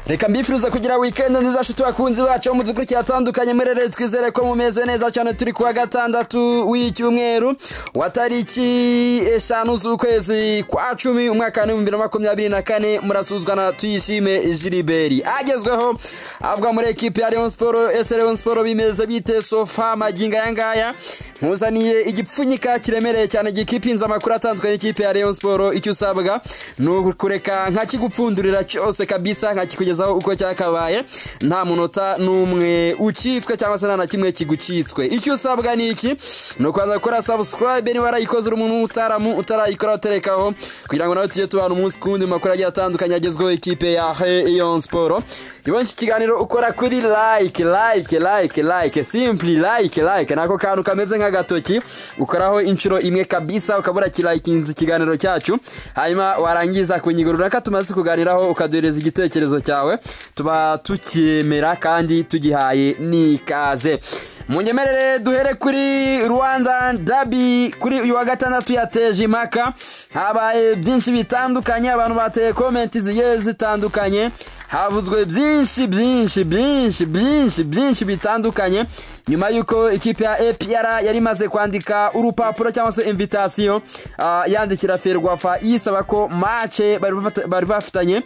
reka mbifuriza kugira wikendi nziza nshuti bakunzi bacu bo mu dukurikira atandukanye murere twizere ko mumeze neza cyane turi kuwa gatandatu w'icyumweru wa tariki eshanu z'ukwezi kwa cumi umwaka w'ibihumbi bibiri na makumyabiri na kane murasuzwa na tuyishime jiliberi agezweho avuga muri ekipi ya leon siporo ese leon siporo bimeze bite sofa magingo aya ngaya nkuzaniye igipfunyika kiremereye cyane gikipinze amakuru atandukanye y'ikipe ya leon siporo icyo usabwa ni ukureka nkakigupfundurira cyose kabisa nkakikugezaho uko cyakabaye nta munota n'umwe ukitswe cyangwa se nta na kimwe kigucitswe icyo usabwa ni iki ni ukubanza gukora sabusikarayibe niba warayikoze uri umuntu w'umutaramu utarayikora uterekaho kugira ngo nawe tujye tubana umunsi ku wundi mu makuru agiye atandukanye agezweho ikipe ya leon siporo rero iki kiganiro ukora kuri like like like like simply like like ni ako kantu kameze nk'agatoki ukoraho inshuro imwe kabisa ukaba urakirayikinze ikiganiro cyacu hanyuma warangiza ku ngingo runaka tumaze kuganiraho ukaduhereza igitekerezo cyawe tuba tukiyemera kandi tugihaye n'ikaze munyemerere duhere kuri rwanda dabi kuri uyu wa gatandatu yateje impaka habaye byinshi bitandukanye abantu bateye komenti zigiye zitandukanye havuzwe byinshi byinshi byinshi byinshi byinshi bitandukanye nyuma y'uko ikipe ya epr yari imaze kwandika urupapuro cyangwa se imvitasiyo uh, yandikira ferwafa yisaba ko mace bari bafitanye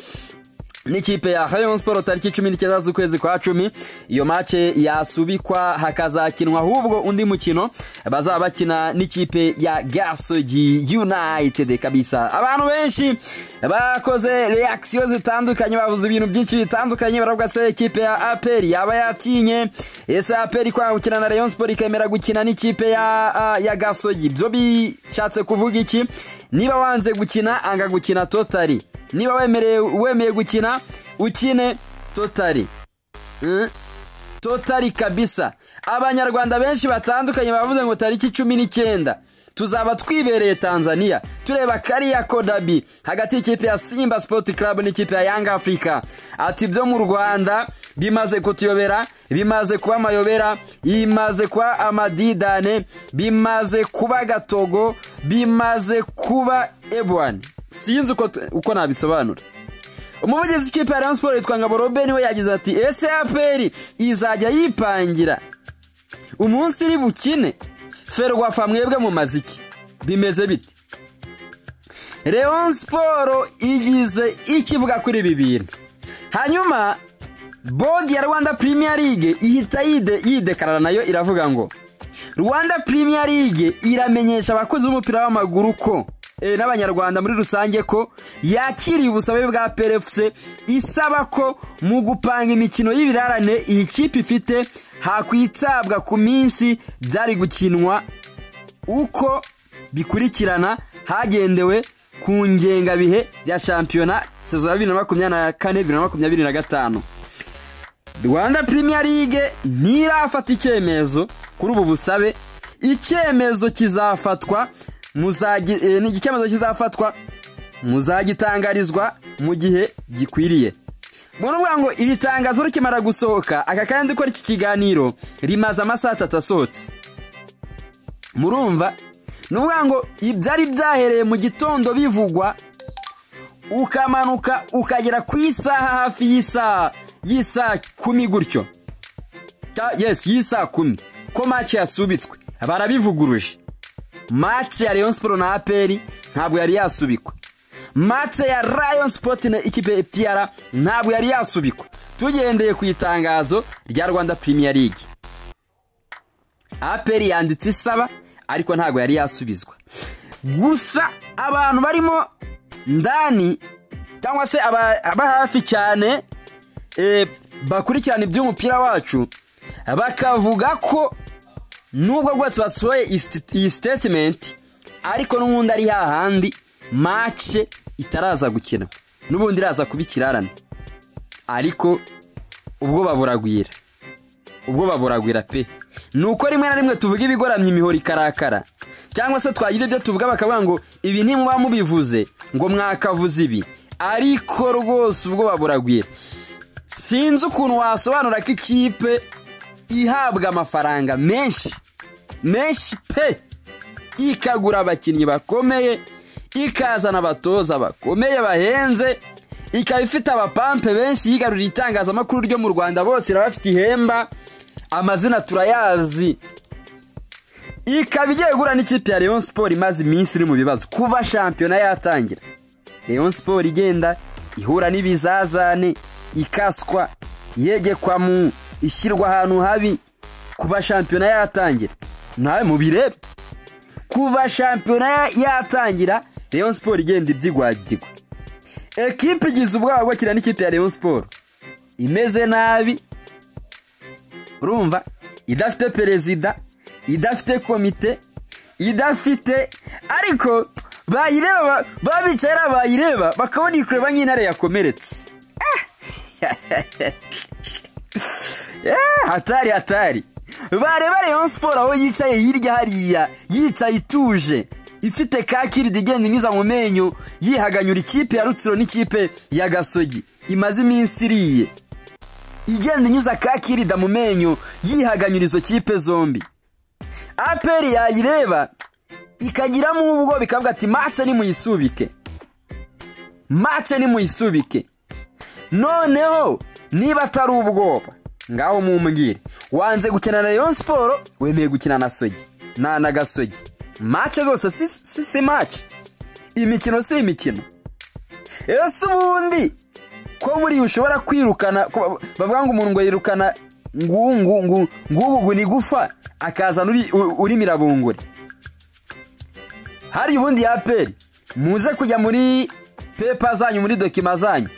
n'ikipe ya Rayon Sport tariki cumi n'icyenda z'ukwezi kwa cumi iyo mace yasubikwa hakazakinwa ahubwo undi mukino bazaba bakina n'ikipe ya Gasogi United kabisa abantu benshi bakoze reaction zitandukanye bavuze ibintu byinshi bitandukanye baravuga se ikipe ya APR yaba yatinye ese APR kwa gukina na Rayon Sport ikemera gukina n'ikipe ya uh, ya Gasogi byo bishatse kuvuga iki niba wanze gukina anga gukina totari niba wemeye gukina ukine totari totari kabisa abanyarwanda benshi batandukanye bavuze ngo tariki cumi n'icyenda tuzaba twibereye tanzania tureba kariya kodabi hagati y'ikipe ya simba sipoti karabu n'ikipe ya yanga afurika ati byo mu rwanda bimaze kutuyobera bimaze kuba amayobera bimaze kuba amadidane bimaze kuba agatogo bimaze kuba ebuwani sinzi uko nabisobanura umuvugizi w'ikipe ya Rayon Sport yitwa ngabo robe niwe yagize ati ese aperi izajya yipangira umunsi iri bukine ferwafa mwebwe mu maziki bimeze bite Rayon Sport igize ikivuga kuri ibi bintu hanyuma bodi ya rwanda premier league ihita yidekarara nayo iravuga ngo rwanda premier league iramenyesha abakozi b'umupira w'amaguru ko n'abanyarwanda muri rusange ko yakiriye ubusabe bwa perefuse isaba ko mu gupanga imikino y'ibirarane iyi kipe ifite hakwitabwa ku minsi byari gukinwa uko bikurikirana hagendewe ku ngengabihe ya shampiyona sezo ya bibiri na makumyabiri na kane bibiri na makumyabiri na gatanu rwanda Premier League ntirafata icyemezo kuri ubu busabe icyemezo kizafatwa ni icyemezo kizafatwa muzagitangarizwa mu gihe gikwiriye ni ukuvuga ngo iri tangazo rikimara gusohoka aka kandi ukora iki kiganiro rimaze amasaha atatu asohotse murumva ni ukuvuga ngo ibyari byahereye mu gitondo bivugwa ukamanuka ukagera ku isaha hafi y'isaha y'isaha kumi gutyo yesi y'isaha kumi ko maci yasubitswe barabivuguruje mace ya Rayon Sport na APR ntabwo yari yasubikwa mace ya Rayon Sport na ikipe ya PR ntabwo yari yasubikwa tugendeye ku itangazo rya Rwanda Premier League APR yanditse isaba ariko ntabwo yari yasubizwa gusa abantu barimo ndani cyangwa se aba hafi cyane bakurikirana iby'umupira wacu bakavuga ko nubwo rwose basohoye iyi sitetimenti ariko n'ubundi ari hahandi mace itaraza gukina n'ubundi iraza kuba ikirarane ariko ubwo baburagwira ubwo baburagwira pe ni uko rimwe na rimwe tuvuga ibigoramye imihoro ikarakara cyangwa se twagira ibyo tuvuga bakavuga ngo ibi ntimuba mubivuze ngo mwakavuze ibi ariko rwose ubwo baburagwira sinzi ukuntu wasobanura ko ikipe ihabwa amafaranga menshi menshi pe ikagura abakinnyi bakomeye ikazana abatoza bakomeye bahenze ikaba ifite abapampe benshi yigaruriye itangazamakuru ryo mu rwanda bose irabafite ihemba amazina turayazi ikaba igiye guhura n'ikipe ya leon siporo imaze iminsi iri mu bibazo kuva shampiyona yatangira leon siporo igenda ihura n'ibizazane ikaswa yegekwa mu ishyirwa ahantu habi kuva shampiyona yatangira nawe mubirebe kuva shampiyona yatangira leon siporo igenda ibyigwagirwa ekipe igize ubwoba bwo kiriya n'ikipe ya leon siporo imeze nabi urumva idafite perezida idafite komite idafite ariko bayireba baba bicaye ari abayireba bakabona iyi kureba nk'intare yakomeretse Eh, hatari hatari bareba Rayon Sport aho yicaye hirya hariya yicaye ituje ifite kakiridi igenda inyuza mu menyo yihaganyura ikipe ya rutsiro n'ikipe ya gasogi imaze iminsi iriye igenda inyuza kakirida mu menyo yihaganyura izo kipe zombi aperi yayireba ikagiramo ubwo bikavuga ati mace nimuyisubike mace nimuyisubike noneho niba atari ubwoba ngaho mumbwire wanze gukina na leon siporo wemeye gukina na sogi na na gasogi mace zose si si si mace imikino si imikino ese ubundi ko buriya ushobora kwirukana ko- bavuga ngo umuntu ngo yirukana ngu ngu ngu ngubu ni gufa akazana uri- u- uri mirabungure hari ubundi ya peri muze kujya muri pepa zanyu muri dokima zanyu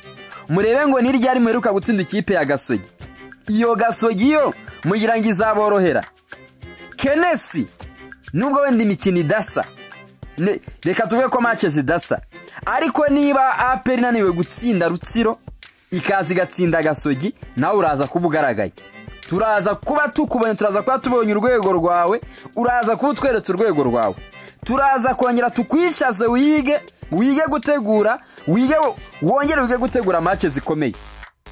murebe ngo ni ryari muheruka gutsinda ikipe ya gasogi iyo gasogi yo mugira ngo izaborohera kenesi nubwo wenda imikino idasa ne- reka tuvuge ko mace zidasa ariko niba aperi inaniwe gutsinda rutsiro ikaza igatsinda gasogi nawe uraza kuba ugaragaye turaza kuba tukubonye turaza kuba tubonye urwego rwawe uraza kuba utweretse urwego rwawe turaza kongera tukwicaze wige wige gutegura wige wongere wige gutegura mace zikomeye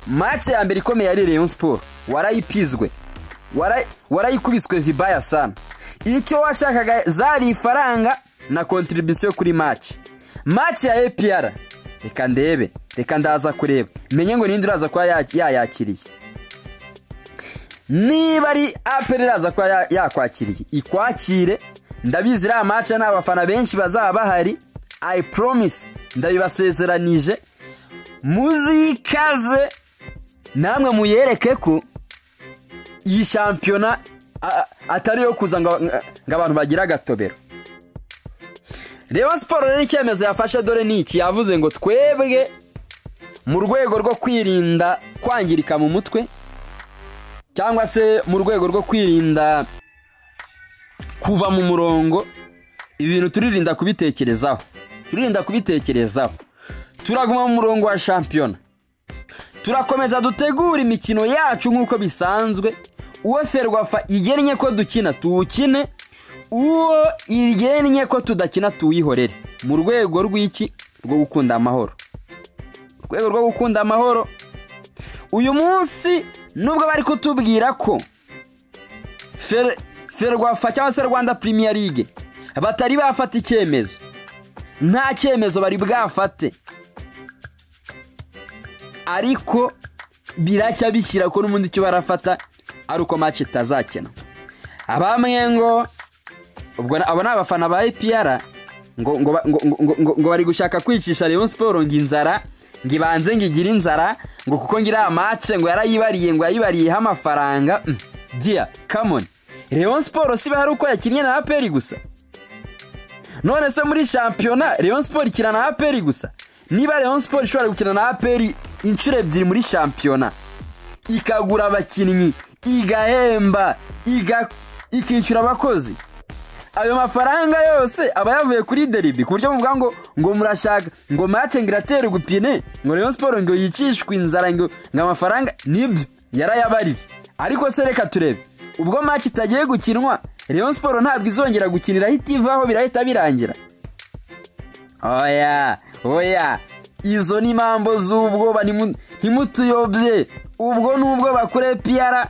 mace ya mbere ikomeye yari Rayon Sport warayipizwe Waray- warayikubiswe vibaya sana icyo washakaga zari ifaranga na kontribisiyo kuri mace mace ya APR reka ndebe reka ndaza kureba menye ngo ninde uraza kuba ya- yayakiriye niba ari aperi iraza kuba ya- yakwakiriye ikwakire ndabizi iriya mace nta bafana benshi bazaba bahari i promise ndabibasezeranije muzikaze namwe muyereke ko iyi shampiyona a- atari iyo kuza ngo ngo abantu bagire agatobero reba siporo rero icyemezo yafashe dore ni iki yavuze ngo twebwe mu rwego rwo kwirinda kwangirika mu mutwe cyangwa se mu rwego rwo kwirinda kuva mu murongo ibintu turirinda kubitekerezaho turirinda kubitekerezaho turaguma mu murongo wa shampiyona turakomeza dutegura imikino yacu nk'uko bisanzwe uwo ferwafa igennye ko dukina tuwukine uwo igennye ko tudakina tuwihorere mu rwego rw'iki rwo gukunda amahoro rwego rwo gukunda amahoro uyu munsi nubwo bari kutubwira ko Fer- ferwafa cyangwa se rwanda Premier League batari bafata icyemezo nta cyemezo bari bwafate ariko birashya bishyira ko n'ubundi icyo barafata ari uko match itazakina abamwe ngo ubwo na- abo ni abafana ba epr ngo ngo ba- ngo- ngo- ngo- ngo bari gushaka kwicisha Rayon Sport ngo inzara ngo ibanze ngo igire inzara ngo kuko ngo iriya mace ngo yarayibariye ngo yayibariyeho amafaranga Mm, dear come on Rayon Sport si bahari uko yakinnye na APR gusa none se muri shampiyona Rayon Sport ikina na APR gusa niba Rayon Sport ishobora gukina na APR inshuro ebyiri muri shampiyona ikagura abakinnyi igahemba iga- ikishyura abakozi ayo mafaranga yose aba yavuye kuri deribi ku buryo muvuga ngo ngo murashaka ngo mace ngo iratere gupine ngo Rayon Sport ngo yicishwe inzara ngo ngo amafaranga nibyo yarayabariye ariko se reka turebe ubwo mace itagiye gukinwa Rayon Sport ntabwo izongera gukinira aho ivaho birahita birangira oya oya izo ni impambo z'ubwoba ntimu- ntimutuyobye ubwo ni ubwoba kuri piyara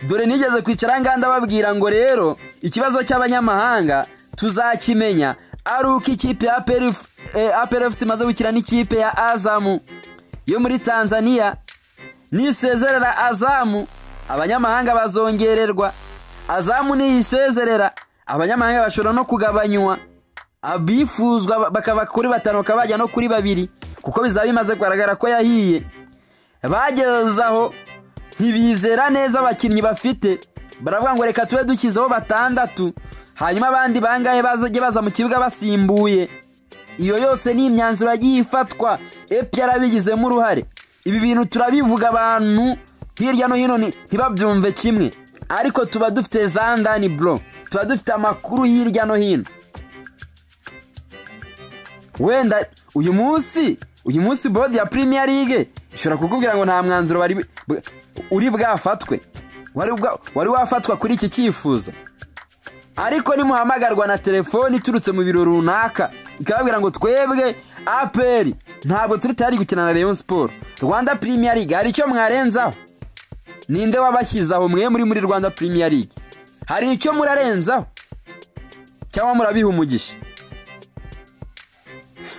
dore nigeze kwicara ngaha ndababwira ngo rero ikibazo cy'abanyamahanga tuzakimenya ari uko ikipe ya APR F- eh, APR FC imaze gukina n'ikipe ya azamu yo muri tanzania nisezerera azamu abanyamahanga bazongererwa azamu niyisezerera abanyamahanga bashobora no kugabanywa abifuzwa bakava kuri batanu bakaba bajya no kuri babiri kuko bizaba bimaze kugaragara ko yahiye bageze aho ntibizera neza abakinnyi bafite baravuga ngo reka tube dushyizeho batandatu hanyuma abandi bangahe bazajye baza mu kibuga basimbuye iyo yose ni imyanzuro yagiye ifatwa epi yarabigizemo uruhare ibi bintu turabivuga abantu hirya no hino ntibabyumve kimwe ariko tuba dufite za ndani bro tuba dufite amakuru hirya no hino wenda uyu munsi uyu munsi bodi ya Premier League ishobora kukubwira ngo nta mwanzuro wari uri bwafatwe wari bwa- wari wafatwa kuri iki cyifuzo ariko nimuhamagarwa na telefoni iturutse mu biro runaka ikababwira ngo twebwe aperi ntabwo turi tayari gukina na Rayon Sport Rwanda Premier League hari icyo mwarenzaho ninde wabashyizeho mwe muri muri Rwanda Premier League hari icyo murarenzaho cyangwa murabiha umugisha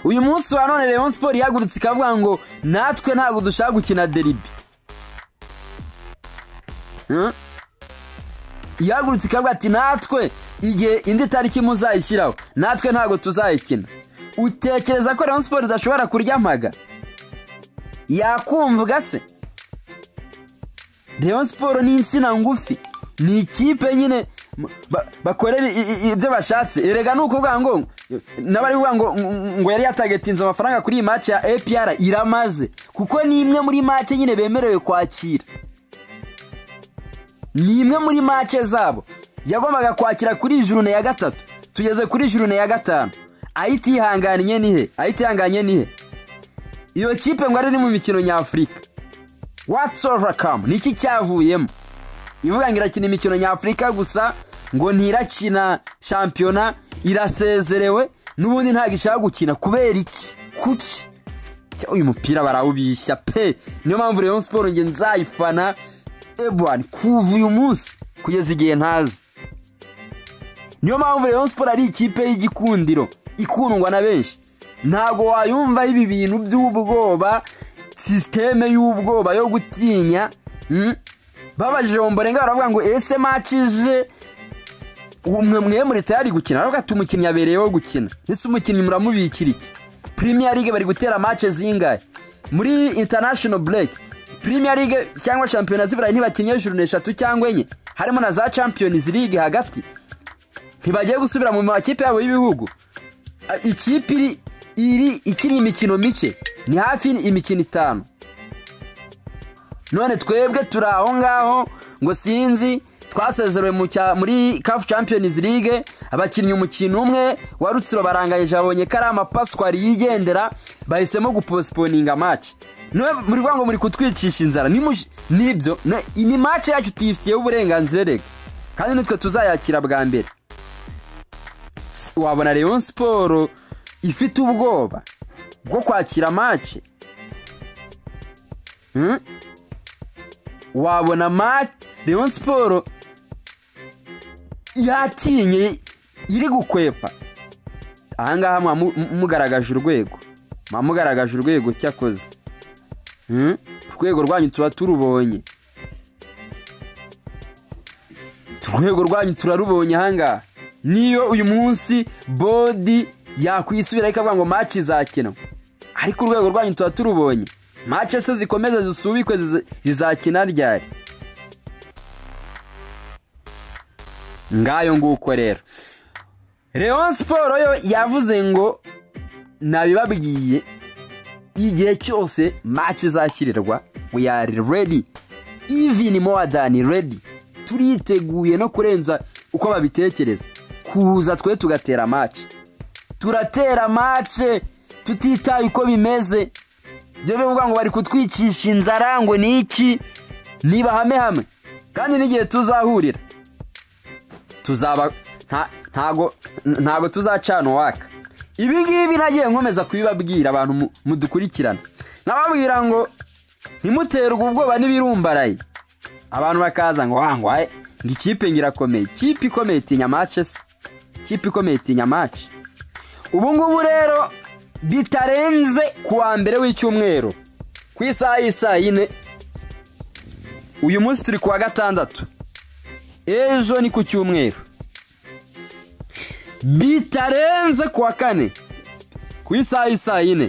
uyu munsi wa none Rayon Sport ihagurutse ikavuga ngo natwe ntabwo dushaka gukina deribi Hmm? ihagurutse ikavuga ati natwe igihe indi tariki muzayishyiraho natwe ntabwo tuzayikina utekereza ko Rayon Sport idashobora kurya amaga yakumvuga se Rayon Sport ni insina ngufi ni ikipe nyine m- ba- bakorera i- i- ibyo bashatse erega ni ukuvuga ngo n'abari kuvuga ngo ngo- ngo yari yatagetinze amafaranga kuri iyi match ya APR iramaze kuko ni imwe muri match nyine bemerewe kwakira ni imwe muri make zabo yagombaga kwakira kuri jurune ya gatatu tugeze kuri jurune ya gatanu ayitihanganye nihe ayitihanganye nihe iyo kipe ngo ari mu mikino nyafurika watsi overcome niki cyavuyemo ivuga ngo irakina imikino nyafurika gusa ngo ntirakina shampiyona irasezerewe n'ubundi ntabwo ishaka gukina kubera iki kuki Cya, uyu mupira barawubishya pe niyo mpamvu Rayon Sport nge nzayifana ebwan kuva uyu munsi kugeza igihe ntazi niyo mpamvu Rayon Sport ari ikipe y'igikundiro ikundwa na benshi ntabwo wayumva ibi bintu by'ubwoba sisiteme y'ubwoba yo gutinya mm? babajije Ombolenga baravuga ngo ese makije umwe mwe muri tayari gukina baravuga ati umukinnyi abereyeho gukina ese umukinnyi muramubikira iki Premier League bari gutera match zingahe muri international break Premier League cyangwa Champions z'iburayi ntibakinnye jurune eshatu cyangwa enye harimo na za Champions League hagati ntibagiye gusubira mu makipe yabo y'ibihugu A- ikipe iri iri ikiri imikino mike ni hafi imikino itanu none twebwe turi aho ngaho ngo sinzi twasezerewe mu cya- muri CAF Champions League abakinnyi umukino umwe wa Rutsiro barangayije babonye ko ari amapaswari yigendera bahisemo guposiponinga match niwe muri vuga ngo muri kutwicisha inzara nimush- nibyo ne- ni match yacu tuyifitiyeho uburenganzira rega kandi nitwe tuzayakira bwa mbere S- wabona Rayon Sport ifite ubwoba bwo kwakira match Hmm? wabona match Rayon Sport yatinye iri gukwepa ahangaha mwa mu- mu- mugaragaje urwego mwa mugaragaje urwego cyakoze Hmm? urwego rwanyu tuba turubonye urwego rwanyu turarubonye ahangaha niyo uyu munsi bodi yakwisubira ikavuga ngo match izakinwa ariko urwego rwanyu tuba turubonye match se zikomeza zisubikwe ziza- zizakina ryari ngayo nguko rero Rayon Sport yo yavuze ngo nabibabwiye igihe cyose match izashyirirwa we are ready even more than ready turiteguye no kurenza uko babitekereza kuza twe tugatera match turatera match tutitaye uko bimeze byo bivuga ngo bari kutwicisha inzara ngo ni iki niba hame hamwe kandi n'igihe tuzahurira tuzaba nta- ntago ntago tuzacana uwaka ibi ngibi nagiye nkomeza kubibabwira abantu mu- mudukurikirana nkababwira ngo ntimuterwe ubwoba n'ibirumbaraye abantu bakaza ngo wangu haye ngo ikipe ngirakomeye ikipe ikomeye itinya mace se ikipe ikomeye itinya mace ubu ngubu rero bitarenze ku wa mbere w'icyumweru ku isaha y'isaa yine uyu munsi turi ku wa gatandatu ejo ni ku cyumweru bitarenze ku wa kane ku isaha y'isaa yine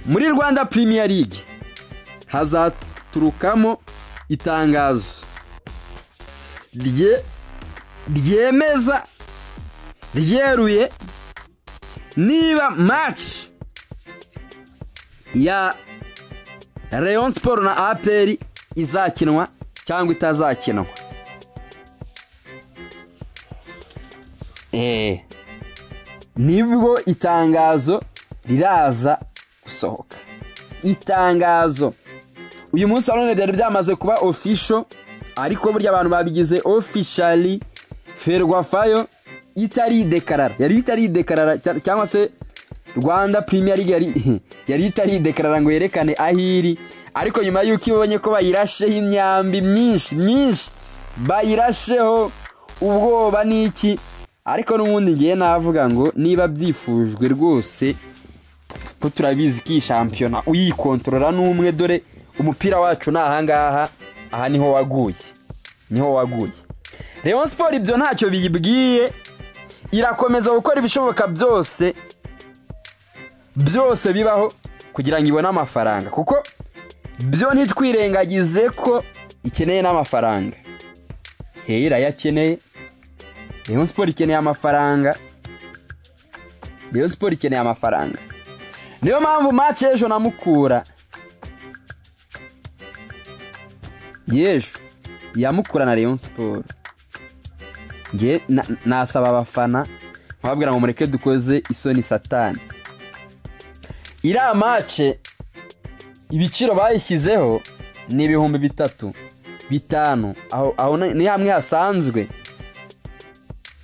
muri rwanda Premier League hazaturukamo itangazo rye ryemeza ryeruye niba match ya Rayon Sport na APR izakinwa cyangwa itazakinwa eh nibwo itangazo riraza gusohoka itangazo uyu munsi nanone byari byamaze kuba ofisho ariko burya abantu babigize ofishari ferwafayo itari dekarara yari itari dekarara cyangwa se rwanda Premier League yari yari itari dekarara ngo yerekane aho iri ariko nyuma y'uko ibonye ko bayirasheho imyambi myinshi myinshi bayirasheho ubwoba n'iki ariko n'ubundi ngiye navuga ngo niba byifujwe rwose ko turabizi ko iyi shampiyona uyikontorora n'umwe dore umupira wacu ni ahangaha aha niho waguye niho waguye reba siporo ibyo ntacyo biyibwiye irakomeza gukora ibishoboka byose byose bibaho kugira ngo ibone amafaranga kuko byo ntitwirengagize ko ikeneye n'amafaranga hehe irayakeneye reba siporo ikeneye amafaranga reba siporo ikeneye amafaranga niyo mpamvu mace ejo na mukura yejo yamukura na leon siporo nge nasaba abafana nkababwira ngo mureke dukoze isoni satani iriya mace ibiciro bayishyizeho ni ibihumbi bitatu bitanu aho ni hamwe hasanzwe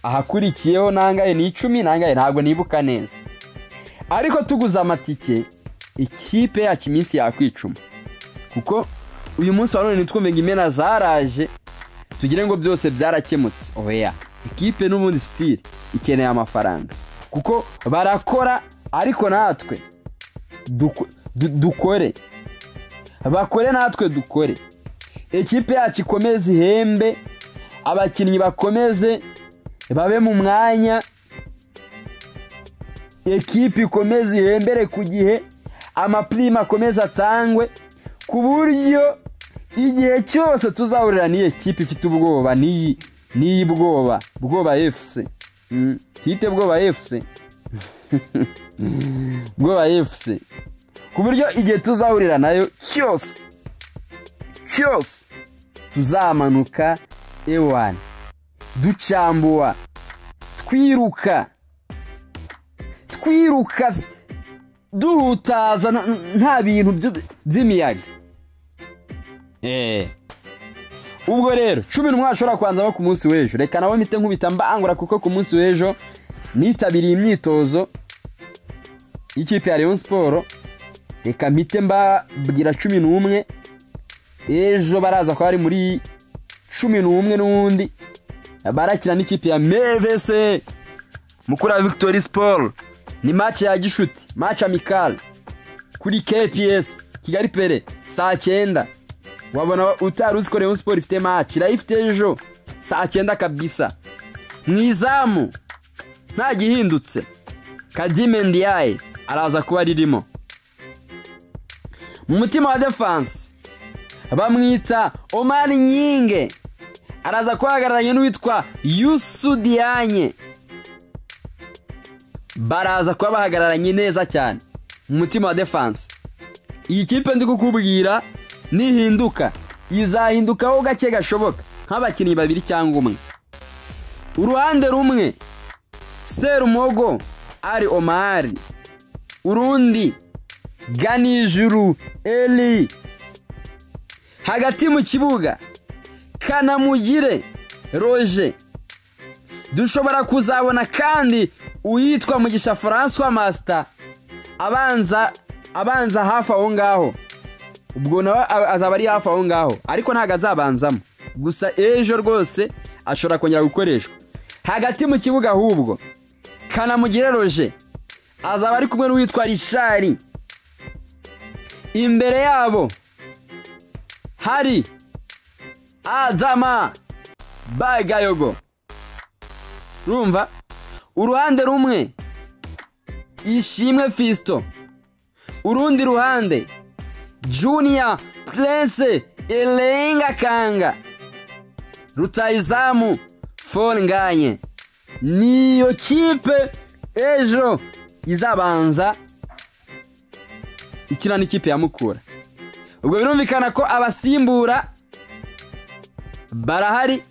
ahakurikiyeho nangaye ni icumi nangaye ntabwo nibuka neza ariko tuguze amatike ikipe yacu iminsi yakwicuma kuko uyu munsi wa none ntitwumve ngo imena zaraje tugire ngo byose byarakemutse oya ikipe n'ubundi sitire ikeneye amafaranga kuko barakora ariko natwe dukore bakore natwe dukore ikipe yacu ikomeze ihembe abakinnyi bakomeze babe mu mwanya ekipi ikomeze ihembere ku gihe amapirime akomeze atangwe ku buryo igihe cyose tuzahurira n'iyi kipe ifite ubwoba n'iyi n'iyi bwoba bwoba efuse twite bwoba efuse bwoba efuse ku buryo igihe tuzahurira nayo cyose cyose tuzamanuka ewani ducambuwa twiruka twiruka duhutaza nta bintu by'imiyaga ubwo rero cumi n'umwe ashobora kubanzaho ku munsi w'ejo reka nabo mpite nkubita mbangura kuko ku munsi w'ejo nitabiriye imyitozo y'ikipe ya leon siporo reka mpite mbabwira cumi n'umwe ejo baraza ko ari muri cumi n'umwe n'undi barakina n'ikipe ya mevese mukuru wa victoire siporo ni mace ya gishuti mace amikari kuri kps kigali pere saa cyenda wabona utari uzi ko leon siporo ifite mace irayifite ejo saa cyenda kabisa mu izamu nta gihindutse kadime ndiyaye araza kuba ririmo mu mutima wa defanse bamwita omari nyinge araza kuba ahagararanye n'uwitwa yusudiyanye baraza kuba bahagararanye neza cyane mu mutima wa defanse iyi kipe ndi kukubwira nihinduka izahindukaho gake gashoboka nk'abakinnyi babiri cyangwa umwe uruhande rumwe serumogo ari omari urundi ganijuru eri hagati mu kibuga kanamugire roje dushobora kuzabona kandi uwitwa mugisha francois masita abanza abanza hafi aho ngaho ubwo nawe azaba ari hafi aho ngaho ariko ntabwo azabanzamo gusa ejo rwose ashobora kongera gukoreshwa hagati mu kibuga ahubwo kanamugire roje azaba ari kumwe n'uwitwa rishari imbere yabo hari adama bagayogo rumva uruhande rumwe ishimwe fisito urundi ruhande juniya purense erenga kanga rutayizamu forunganye niyo kipe ejo izabanza ikina n'ikipe ya mukura ubwo birumvikana ko abasimbura barahari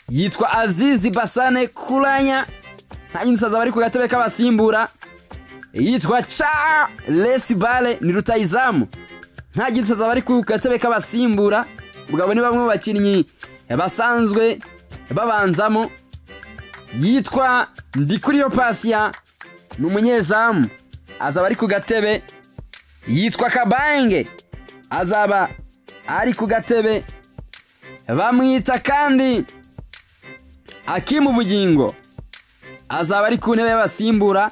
yitwa azizi basane kuranya nta musaza bari ku gatebe k'abasimbura yitwa ca resi bare ni rutayizamu nta musaza bari ku gatebe k'abasimbura ubwo abo ni bamwe mu bakinnyi basanzwe babanzamo yitwa ndikuriyo pasiya ni umunyezamu azaba ari ku gatebe yitwa kabange azaba ari ku gatebe bamwita kandi akima ubugingo azaba ari ku ntebe y'abasimbura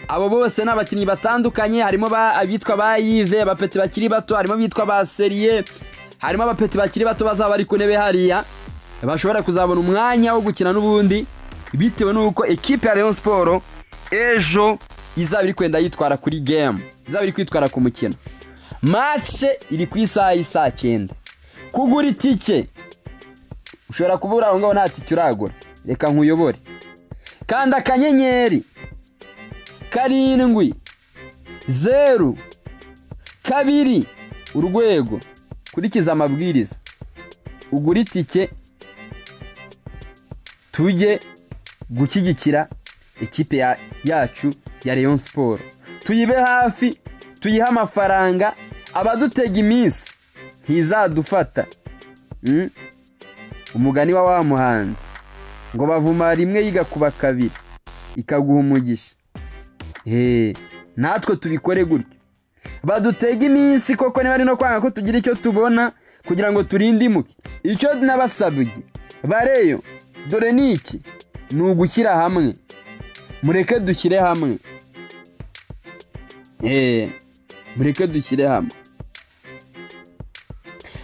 abo bose ni abakinnyi batandukanye harimo abitwa ba yive abapeti bakiri bato harimo abitwa ba seriye harimo abapeti bakiri bato bazaba bari ku ntebe hariya bashobora kuzabona umwanya wo gukina n'ubundi bitewe n'uko ekipe ya leon siporo ejo izaba iri kwenda yitwara kuri gemu izaba iri kwitwara ku mukino mace iri ku isaha y'isaa cyenda kugura itike ushobora kuba uri aho ngaho nta tike uragura reka nkuyobore kanda akanyenyeri karindwi zeru kabiri urwego kurikiza amabwiriza ugura itike tujye gushyigikira ikipe yacu ya leon siporo tuyibe hafi tuyihe amafaranga abadutega iminsi ntizadufata umugani wa wa muhanzi ngo bavuma rimwe yigakuba kabiri ikaguha umugisha natwe tubikore gutyo badutega iminsi koko niba ari no kwanga ko tugira icyo tubona kugira ngo turinde imuke icyo nabasabye bareyo dore ni iki ni ugushyira hamwe mureke dushyire hamwe mureke dushyire hamwe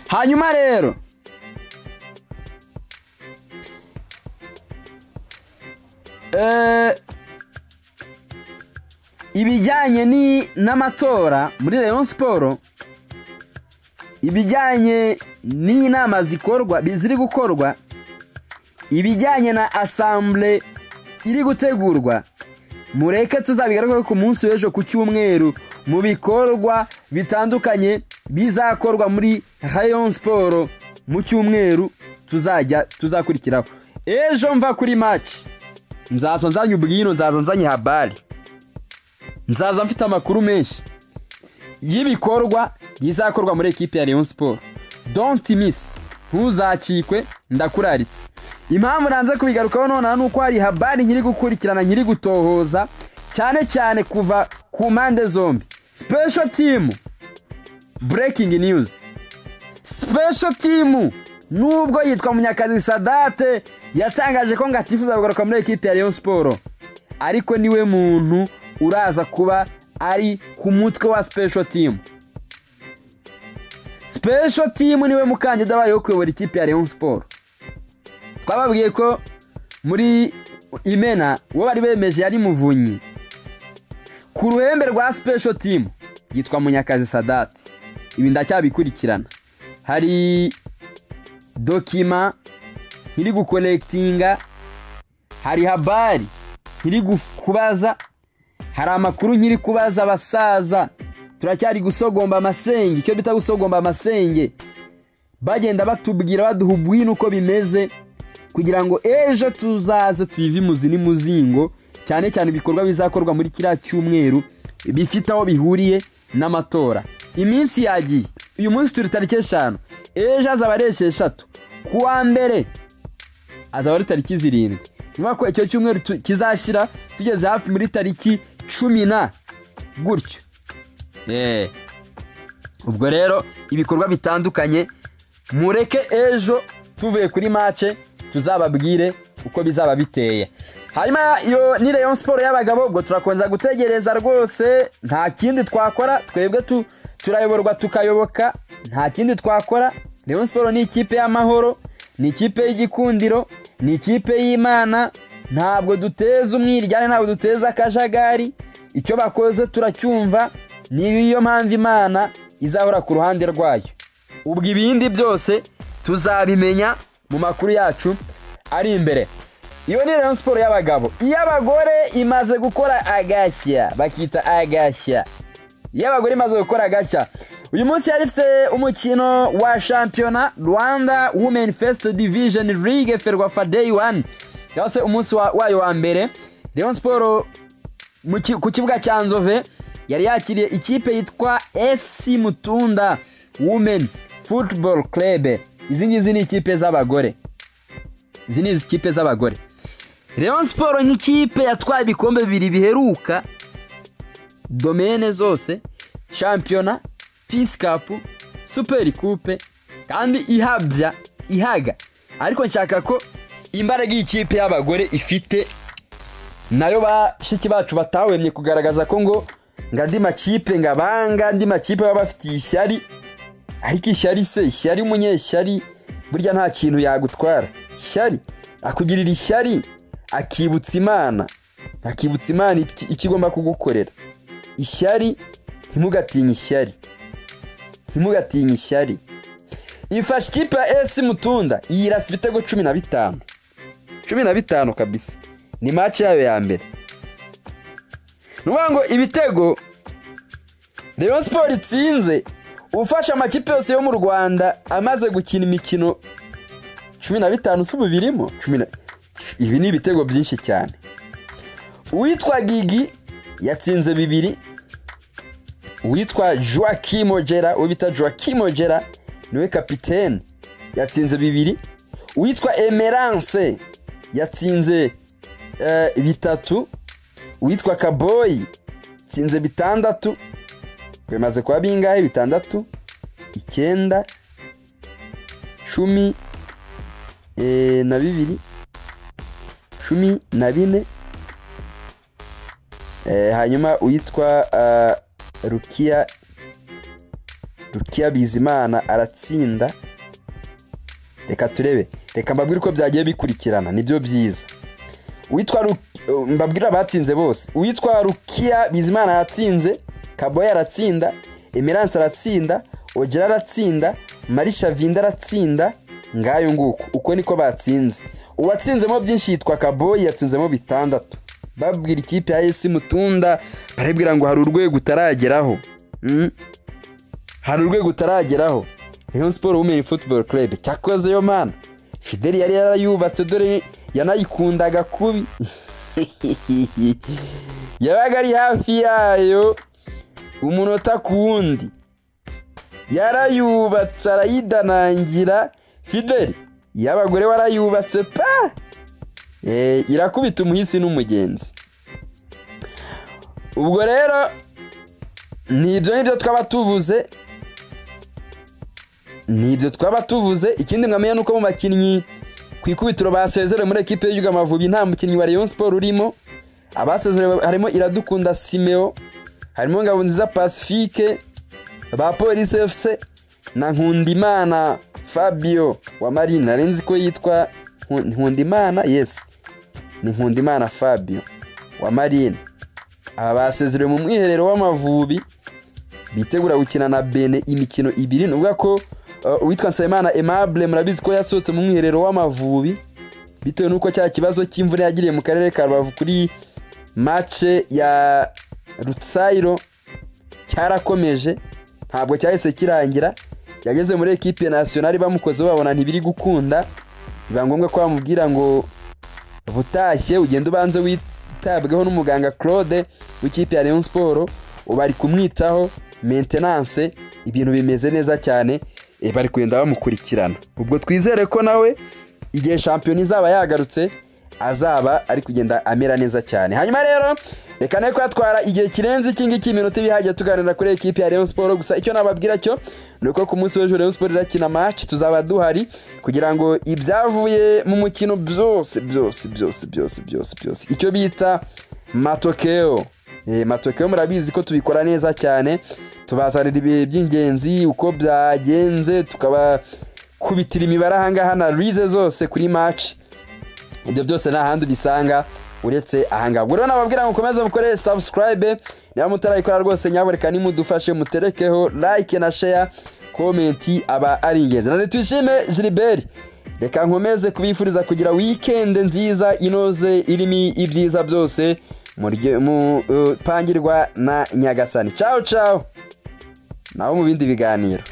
hanyuma rero ibijyanye n'amatora muri leon siporo ibijyanye n'inama zikorwa ziri gukorwa ibijyanye na asambure iri gutegurwa mureke tuzabigaruke ku munsi w'ejo ku cyumweru mu bikorwa bitandukanye bizakorwa muri rayon siporo mu cyumweru tuzajya tuzakurikiraho ejo mva kuri maci nzaza nzanye ubwino nzaza nzanye habari nzaza mfite amakuru menshi y'ibikorwa bizakorwa muri ekipe ya leon siporo donti misi ntuzacikwe ndakuraritse impamvu nanze kubigarukaho nonaha ni uko hari habari nkiri gukurikirana nkiri gutohoza cyane cyane kuva ku mpande zombi sipesho timu burekingi niyuzi sipesho timu nubwo yitwa munyakazi sadate yatangaje ko ngatifuza kugaruka muri ekipi ya leon siporo ariko niwe muntu uraza kuba ari ku mutwe wa sipesho timu sipesho timu niwe mukandida wayo kuyobora ikipe ya leon siporo twababwiye ko muri imena uwo bari bemeje yari muvunyi ku ruhembe rwa sipesho timu yitwa munyakazi sadate ibi ndacyabikurikirana hari dokima nkiri gukonekitinga hari habari nkiri kubaza hari amakuru nkiri kubaza abasaza turacyari gusogomba amasenge icyo bita gusogomba amasenge bagenda batubwira baduha ubwino uko bimeze kugira ngo ejo tuzaze tuyive imuzi n'imuzingo cyane cyane ibikorwa bizakorwa muri kiriya cyumweru bifite aho bihuriye n'amatora iminsi yagiye uyu munsi turi tariki eshanu ejo hazaba ari esheshatu ku wa mbere hazaba ari tariki zirindwi nyuma ko icyo cyumweru kizashyira tugeze hafi muri tariki cumi na gutyo ubwo rero ibikorwa bitandukanye mureke ejo tuvuye kuri mace tuzababwire uko bizaba biteye hanyuma iyo ni leon siporo y'abagabo ubwo turakomeza gutegereza rwose nta kindi twakora twebwe turayoborwa tukayoboka nta kindi twakora Rayon siporo ni ikipe y'amahoro ni ikipe y'igikundiro ni ikipe y'imana ntabwo duteza umwiryane ntabwo duteza akajagari icyo bakoze turacyumva niyo mpamvu imana izahora ku ruhande rwayo ubwo ibindi byose tuzabimenya mu makuru yacu ari imbere iyo ni Rayon siporo y'abagabo iy'abagore imaze gukora agashya bakita agashya iy'abagore imaze gukora agashya uyu munsi yari ifite umukino wa shampiyona rwanda women first division league ferwafa day one cyangwa se umunsi wa- wayo wa mbere Rayon siporo mu ki- ku kibuga cya nzove yari yakiriye ikipe yitwa esi mutunda women football club izi ngizi ni ikipe z'abagore izi ni ikipe z'abagore Rayon siporo nk'ikipe yatwaye ibikombe bibiri biheruka domene zose shampiyona pisi kapu superi kupe kandi ihabya ihaga ariko nshaka ko imbaraga y'ikipe y'abagore ifite nayo bashiki bacu batahwemye kugaragaza ko ngo ngo andi makipe ngo abanga andi makipe baba bafitiye ishyari ariko ishyari se ishyari umunyeshyari burya nta kintu yagutwara ishyari akugirira ishyari akibutsa imana akibutsa imana iki- icyo igomba kugukorera ishyari ntimugatinye ishyari ntimugatinye ishyari ifashe ikipe ya esi mutunda yirasa ibitego cumi na bitanu cumi na bitanu kabisa ni match yayo ya mbere ni ukuvuga ngo ibitego Rayon siporo itsinze ufasha amakipe yose yo mu rwanda amaze gukina imikino cumi na bitanu si ubu birimo cumi na ibi ni ibitego byinshi cyane uwitwa gigi yatsinze bibiri uwitwa joaquim ogera uwo bita joaquim ogera niwe kapitene yatsinze bibiri uwitwa emerance yatsinze eh, bitatu uwitwa kaboyi yatsinze bitandatu bimaze kuba bingahe bitandatu icyenda cumi eh, na bibiri cumi na bine Eh, hanyuma uwitwa uh, rukiya rukiya bizimana aratsinda reka turebe reka mbabwire uko byagiye bikurikirana nibyo byiza uwitwa Ru- uh, mbabwire abatsinze bose uwitwa rukiya bizimana yatsinze kaboya aratsinda emerance aratsinda ogera aratsinda marisha vinda aratsinda ngayo nguko uko niko batsinze uwatsinzemo byinshi yitwa kaboyi yatsinzemo bitandatu babwira ikipe ya esi mutunda barabwira ngo hari urwego utarageraho Mm. hari urwego utarageraho Rayon Sport Women Football Club cyakoze yo mana Fideli yari yarayubatse dore yanayikundaga kubi yabaga ari hafi yayo umunota ku wundi yarayubatse arayidanangira Fideli y'abagore warayubatse pa Eh, irakubita umuhisi n'umugenzi ubwo rero ni ibyo ngibyo twaba tuvuze ni ibyo twaba tuvuze ikindi mwamenya ni uko mu bakinnyi ku ikubitiro basezerewe muri ekipe y'igihugu amavubi nta mukinnyi wa Rayon Sport urimo abasezerewe harimo iradukunda simeo harimo ngabonziza pacifique ba polisi efuse na nkundimana fabio wa marine arenze ko yitwa Nku- nkundimana yesi ni nkundimana fabio wa marine aba basezerewe mu mwiherero w'amavubi bitegura gukina na bene imikino ibiri ni ukuvuga ko uh, uwitwa nsabimana aimable murabizi ko yasohotse mu mwiherero w'amavubi bitewe n'uko cya kibazo cy'imvura yagiriye mu karere ka rubavu kuri mace ya rutsairo cyarakomeje ntabwo cyahise kirangira yageze muri ekipe nasiyonari bamukozeho babona ntibiri gukunda biba ngombwa ko bamubwira ngo butashye ugende ubanze witabweho n'umuganga claude w'ikipe ya leon siporo bari kumwitaho maintenance ibintu bimeze neza cyane eh, bari kugenda bamukurikirana ubwo twizere ko nawe igihe shampiyona izaba yagarutse azaba ari kugenda amera neza cyane hanyuma rero reka ne kwatwara igihe kirenze iki ngiki iminota ibihagije tuganira kuri ekipi ya Rayon Sport gusa icyo nababwira cyo ni uko ku munsi w'ejo Rayon Sport irakina match tuzaba duhari kugira ngo ibyavuye mu mukino byose byose byose byose byose byose icyo bita matokeo Eh, matokeo murabizi ko tubikora neza cyane tubasarira ibihe by'ingenzi uko byagenze tukaba kubitira imibare ahangaha na rize zose kuri maci ibyo byose nta handi ubisanga uretse ahangaha ubwo rero nababwira ngo ukomeze mukore sabusikarayibe niba mutarayikora rwose nyabureka nimudufashe muterekeho like na sheya komenti aba ari ingenzi none twishime jiriberi reka nkomeze kubifuriza kugira wikende nziza inoze irimo ibyiza byose murye- mu- uh, pangirwa na nyagasani cawo cawo naho mu bindi biganiro